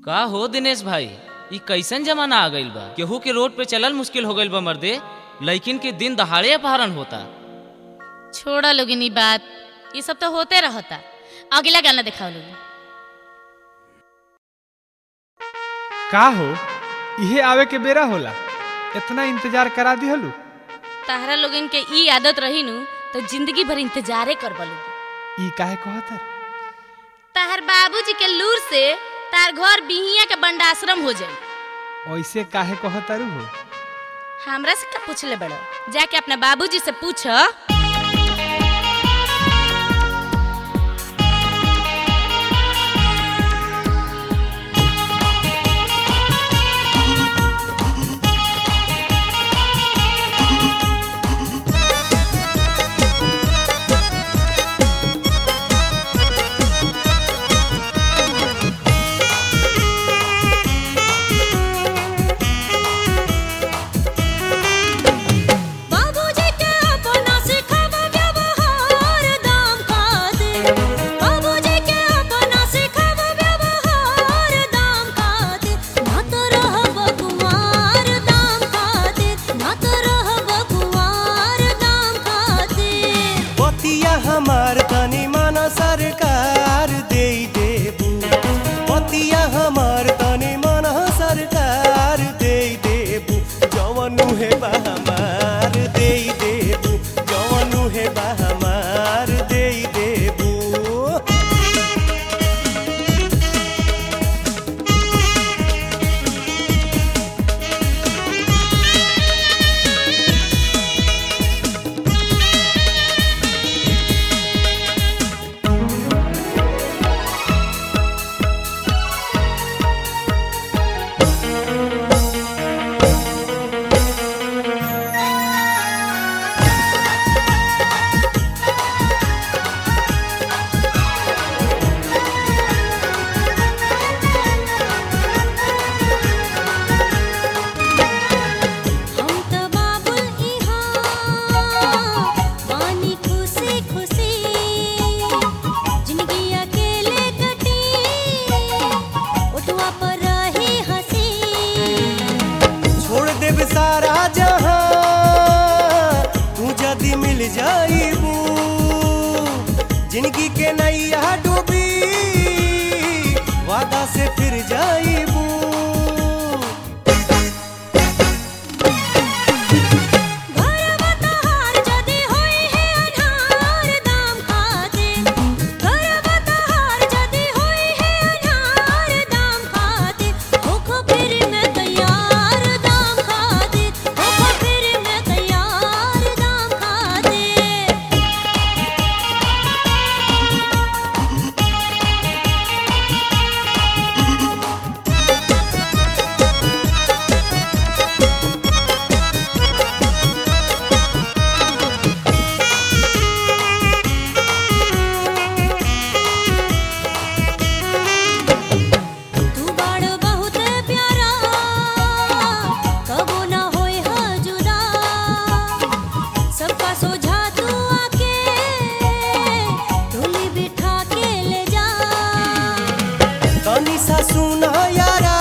का हो दिनेश भाई ई कैसन जमाना आ गइल बा केहू के रोड पे चलल मुश्किल हो गइल बा मर्दे लइकिन के दिन दहाड़े अपहरण होता छोड़ा लोगिन ई बात ये सब तो होते रहता अगला गाना दिखाओ लोगिन का हो इहे आवे के बेरा होला इतना इंतजार करा दिहलू ताहरा लोगिन के ई आदत रही नु तो जिंदगी भर इंतजारे कर लोगी ई काहे कहतर ताहर बाबूजी के लूर से तार घर बिहिया के बंडाश्रम हो जाई ऐसे काहे कहतरू हो हमरा से का पूछले बड़ो जाके अपने बाबूजी से पूछ बाबूजी के अपना सिखावा व्यवहार दाम का दे बाबूजी के अपना सिखावा व्यवहार दाम का दे ना तो रहब कुमार दाम का दे ना तो रहब कुमार दाम का दे बतिया हमार तनी माना सरकार दे देबू बतिया हमार तनी माना सरकार दे देबू जवनु हे बा हमार दे देबू जवनु हे बा हमार दे देबू हम त बाबुल इहाँ बानी खुशी खुशी जिंदगी अकेले कटी उठवा पर रही हंसी छोड़ देब सारा जहां तू जदी मिल जाईबू जिंदगी के नैया डूबी वादा से फिर जाईबू घरवा तहार जदी होई है अनहार दाम खाते घरवा तहार जदी होई है अनहार दाम खाते होखो फिर मैं तैयार दाम खाते होखो फिर मैं तैयार दाम खाते तू बाड़ बहुत प्यारा कबो ना होए हा जुदा सबका सोझा तू आके डोली बिठा के ले जा तनी सा सुना यारा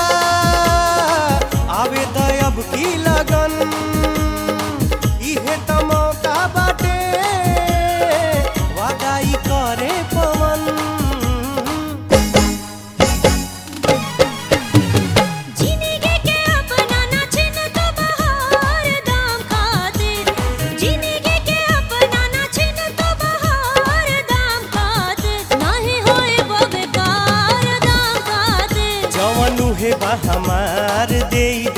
आवे दयब की लगन इहे त मौका बाटे वादा ई करे पवन जिंदगी के अपना ना छिन तो बहार दाम खाते जिंदगी के अपना ना छिन तो बहार दाम खाते नाही होए वो बेकार दाम खाते जवनु हे बा हमार दे